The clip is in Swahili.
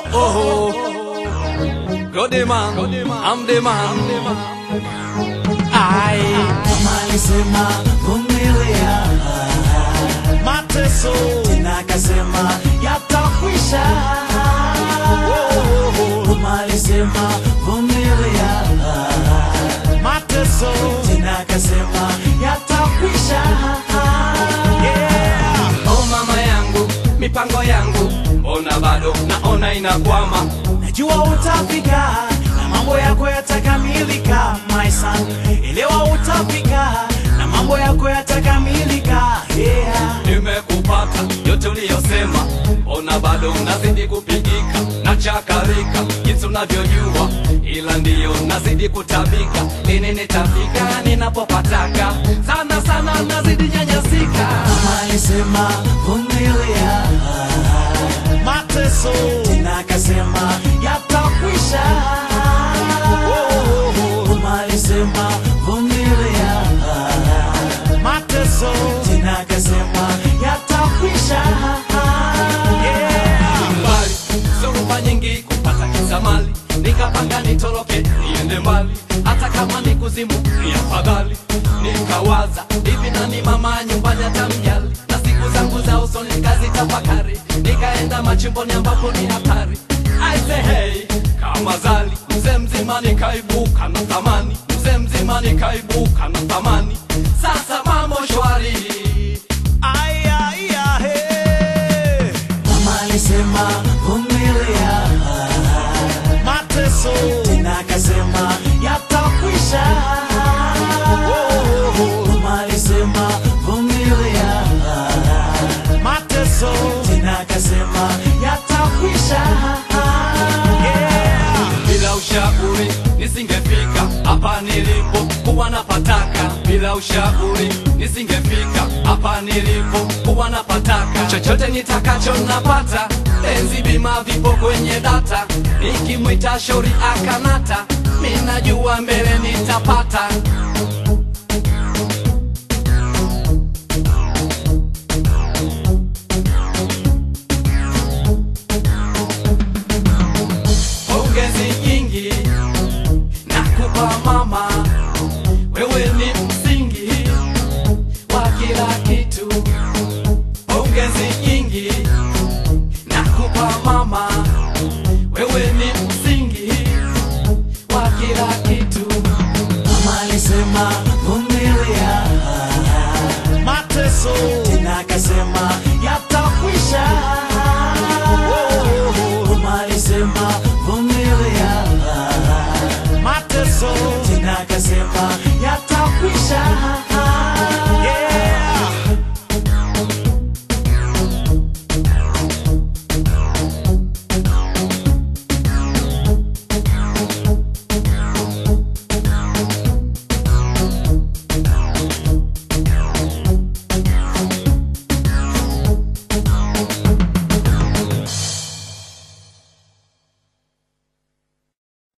oh. Go the man, I'm the man. I Mama alisema vumilia mateso, tena akasema yatakwisha. Mama alisema vumilia mateso, tena akasema yatakwisha. oh mama yangu, mipango yangu, mbona bado naona inakwama. Najua utafika na mambo yako yatakamilika, my son. Elewa utafika na mambo yako yatakamilika, yeah. Nimekupata yote uliyosema, mbona bado nazidi kupigika na chakarika jinsi unavyojua, ila ndiyo nazidi kutabika. Lini nitafika ninapopataka? Sana sana nazidi nyanyasika. Mama alisema vumilia mateso, tena akasema yatakwisha. Mama alisema vumilia mateso, tena akasema yatakwisha. mbali zoruba nyingi kupata kisamali nikapanga nitoroke niende mbali hata kama ni kuzimu ni afadhali nikawaza hivi nani mama nyumbani atamjali na siku zangu za usoni nikazitafakari nikaenda machimboni ambapo ni hatari I say hey kama zali mzee mzima nikaibuka na thamani mzee mzima nikaibuka na thamani sasa mambo shwari Aya, aya, hey. Mama alisema vumilia mateso, tena akasema yatakwisha. Mama alisema vumilia mateso, tena akasema yatakwisha. bila ushauri nisingefika hapa nilipo kuwa napataka bila ushauri nisingefika hapa nilipo kuwa napataka chochote nitakacho napata enzi bima vipo kwenye data nikimwita shauri akanata minajua mbele nitapata pongezi nyingi nakupa mama, wewe ni msingi wa kila kitu. Pongezi nyingi nakupa mama, wewe ni msingi wa kila kitu. Mama alisema vumilia mateso, tena akasema yatakwisha. Mama alisema vumilia mateso, tena akasema yatakwisha.